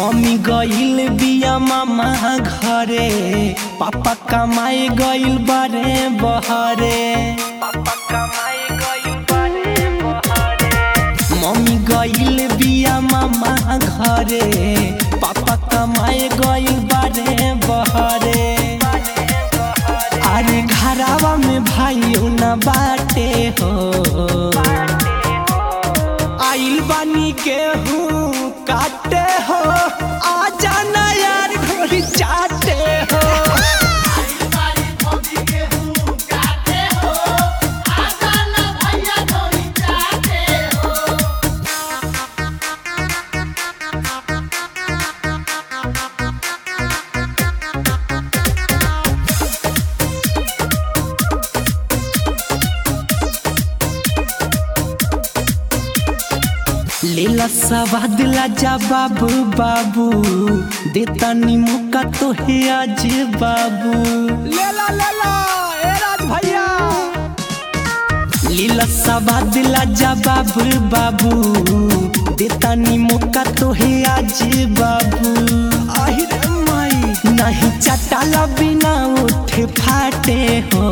mummy गइल बिया मामा घरे पापा कमाए गइल बारे बहरे पापा कमाए गइल बारे बहरे मम्मी गइल बिया मामा घरे पापा कमाए गइल बारे बहरे अरे घरावा में भाई न बाटे हो आइल बानी गेहूँ काटे हो आ जाना यार ढोली चाटे हो लेला सवाद ला जा बाबू बाबू देता नीमू का तो है आज बाबू लेला लेला ए राज भैया लीला सवाद ला जा बाबू बाबू देता नीमू का तो है आज बाबू आहिर माई नहीं चटाला बिना उठे फाटे हो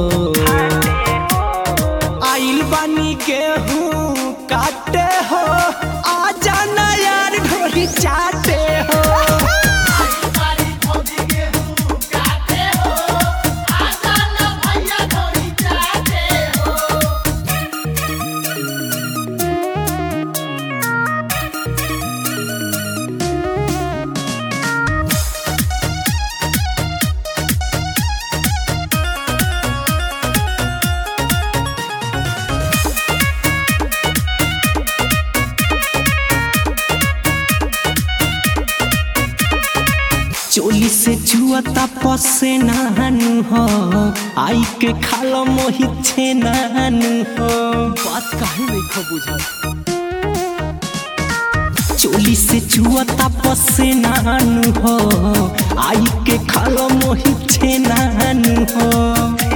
आइल बानी गेहूँ काटे हो आ जाना यार ढोली चाटे हो चोली से जुआता पसे नानू हो आई के खाला मोहि छे नानू हो बात काहे नहीं खो बुझा चोली से जुआता पसे नानू हो आई के खाला मोहि छे नानू हो